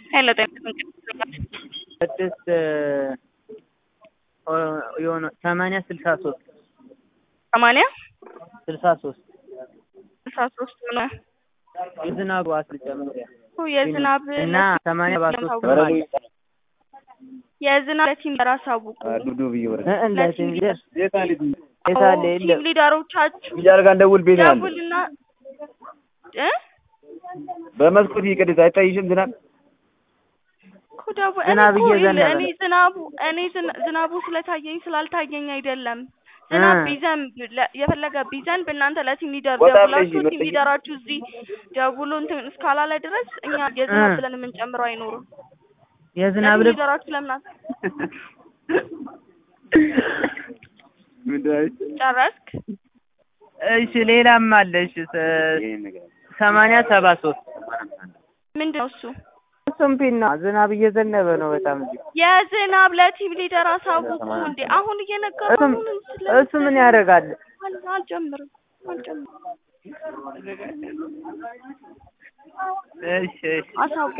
ሄሎ ጤና ስድስት የሆነ ሰማንያ ስልሳ ሶስት ሰማንያ ስልሳ ሶስት ስልሳ ሶስት ሆነ የዝናቡ አስር ጨምሪያ የዝናብ እና ሰማንያ ባሶስት የዝናብ ለቲም ለራስ አውቁ ለቲም ሊደር የታለ ቲም የለም ሊደሮቻችሁ ቢጃር ጋር እንደውል ቤት ያለ ደውልና እ በመስኮት ይቀድስ አይታይሽም ዝናብ እኮ ደው- እኔ ዝናብ እኮ እየዘነበ እኔ ዝናቡ እኔ ዝና- ዝናቡ ስለታየኝ ስላልታየኝ አይደለም። ዝናብ እ። ቢዘንብ ለ- የፈለገ ቢዘንብ እናንተ ለቲም ሊደር ወጣ ብለሽ ደውላችሁ ቲም መጠየቅ- ሊደራችሁ እዚህ ደውሎ እንትን እስካላለ ድረስ እኛ የዝናብ እ። ብለን የምንጨምረው አይኖርም። የዝናብ ለቲም ልብስ ሊደራችሁ ለምን አት- ምንድን ጨረስክ? እሺ ሌላም አለ እሺ ሰ- ሰማንያ ሰባ ሶስት ምንድን ነው እሱ? እሱም ፒና ዝናብ እየዘነበ ነው በጣም እዚህ የዝናብ ለቲም ሊደር አሳውቁ እንዴ! አሁን እየነገሩ እሱም እሱ ምን ያደርጋል አልጀምርም አልጀምርም እሺ እሺ አሳውቁ